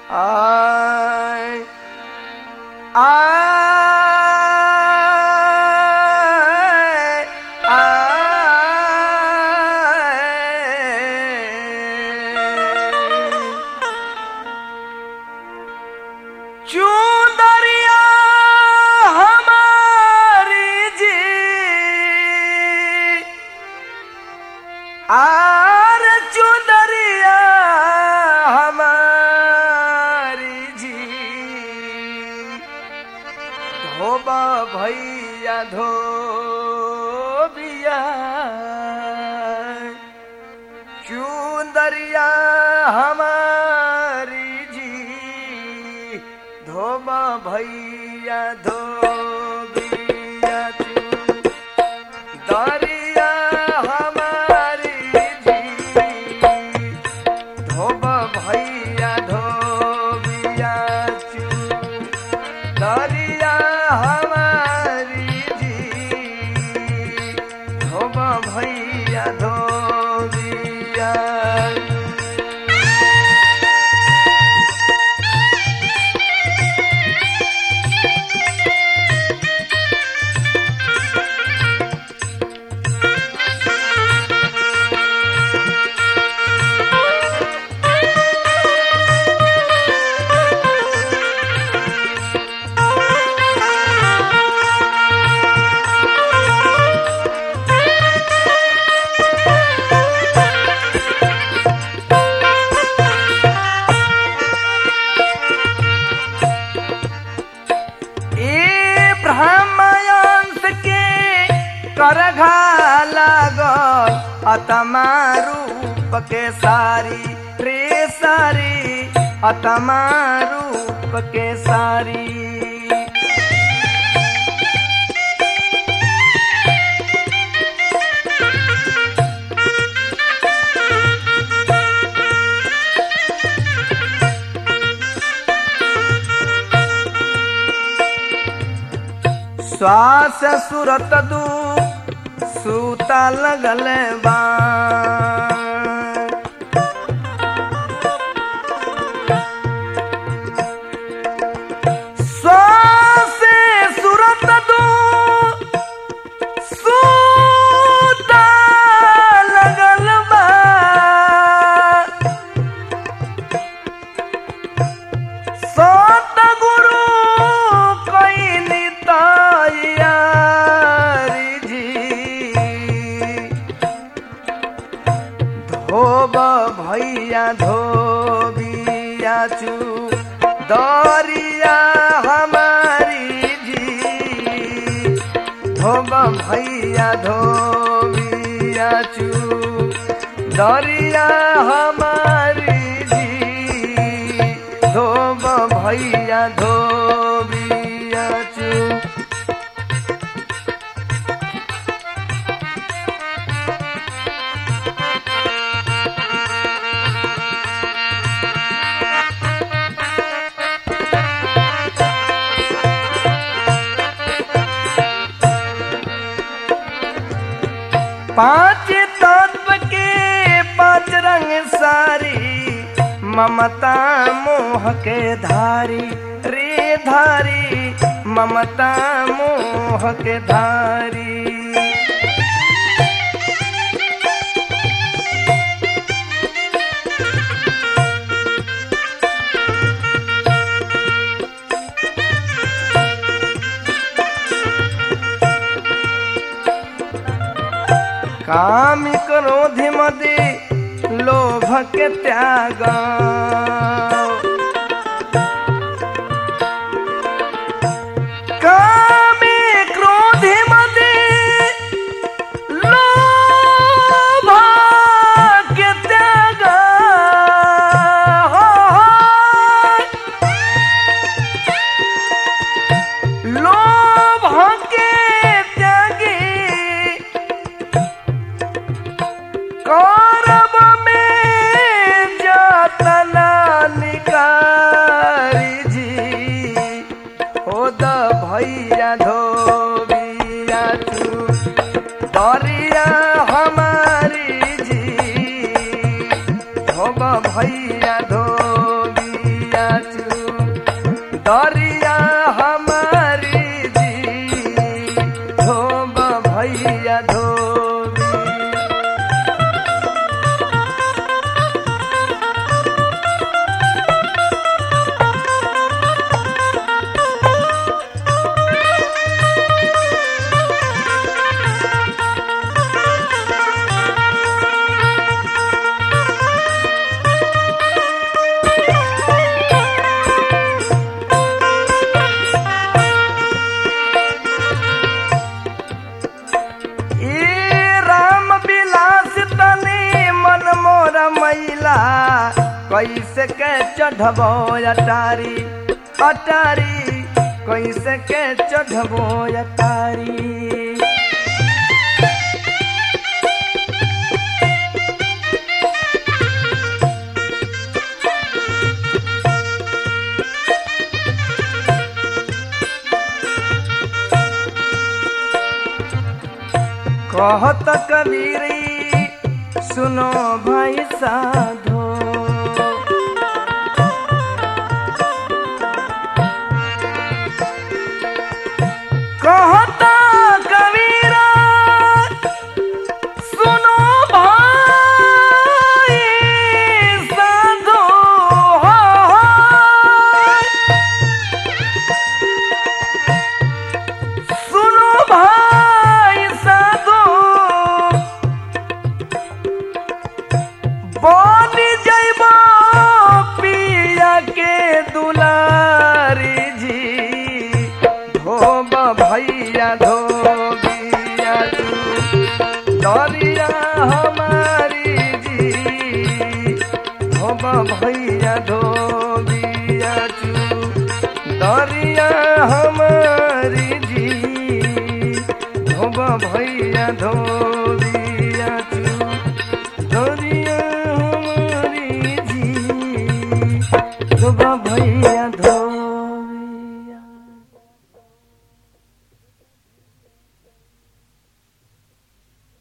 I, I, I, चूंदरिया हमारी जी आर चूंदरिया हमारी जी धोबा भैया धोबिया चूंदरिया हमारी जी धोबा भैया धोबिया दरिया हमारी जी धोबा भैया धोबिया दरिया हमारी जी धोबा भैया धोबिया ए ब्रह्मयांश के करघा लागल अतमा रूप के सारी रे सारी अतमा रूप के सारी श्वास सुरत दू सूता लगल बा श्वास सुरत दू सूता लगल बा सतगुरु कैली तैयारी जी धोब भैया धोबिया चू दरिया हमारी जी धोब भैया धोबिया चू दरिया हमारी जी धोब भैया धोबिया चू पांच तत्व के पांच रंग सारी ममता मोह के धारी रे धारी ममता मोह के धारी कामी क्रोधि मदे लोभ के त्याग कामी क्रोधि मदे लोभ के त्याग हो, हो। लोभ के त्यागी कौरव में जतना के चढ़बो अटारी अटारी कैसे के चढ़बो अटारी कहत कबीरी सुनो भाई साधो कहत कबीरा सुनो भाई साधो सुनो भाई साधो बन जइबो पिया के दुलारी जी धोब भैया धोबिया तू दरिया हमारी जी धोब भैया धोबिया तू दरिया हमारी जी धोब भैया धोबिया तू दरिया